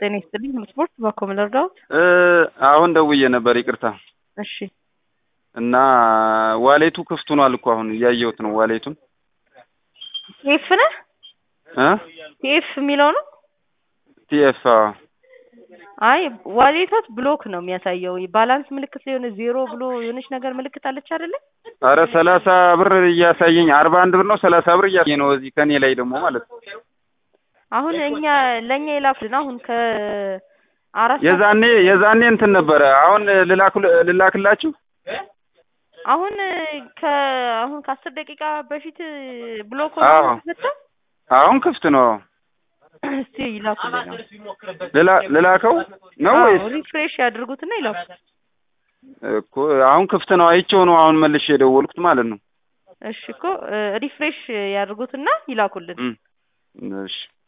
ጤና ይስጥልኝ። ስፖርት ባኮ መለርዳዎት። አሁን ደውዬ ነበር ይቅርታ። እሺ እና ዋሌቱ ክፍት ሆኗል እኮ አሁን እያየሁት ነው ዋሌቱን ቲኤፍ ነህ? እ ቲኤፍ የሚለው ነው። ቲኤፍ አይ ዋሌቶት ብሎክ ነው የሚያሳየው። ባላንስ ምልክት የሆነ ዜሮ ብሎ የሆነች ነገር ምልክት አለች አይደለ? አረ ሰላሳ ብር እያሳየኝ አርባ አንድ ብር ነው ሰላሳ ብር እያሳየኝ ነው እዚህ ከኔ ላይ ደግሞ ማለት ነው። አሁን እኛ ለእኛ የላኩልን አሁን ከአራት ሰዓት የዛኔ የዛኔ እንትን ነበረ። አሁን ልላክ ልላክላችሁ አሁን ከ አሁን ከአስር ደቂቃ በፊት ብሎክ አዎ። መጣ። አሁን ክፍት ነው። እስቲ ይላኩልን ነው ልላ ልላከው ነው ወይስ ሪፍሬሽ ያድርጉትና ይላኩ። እኮ አሁን ክፍት ነው አይቼው ነው አሁን መልሼ የደወልኩት ማለት ነው። እሺ እኮ ሪፍሬሽ ያድርጉትና ይላኩልን። እም፣ እሺ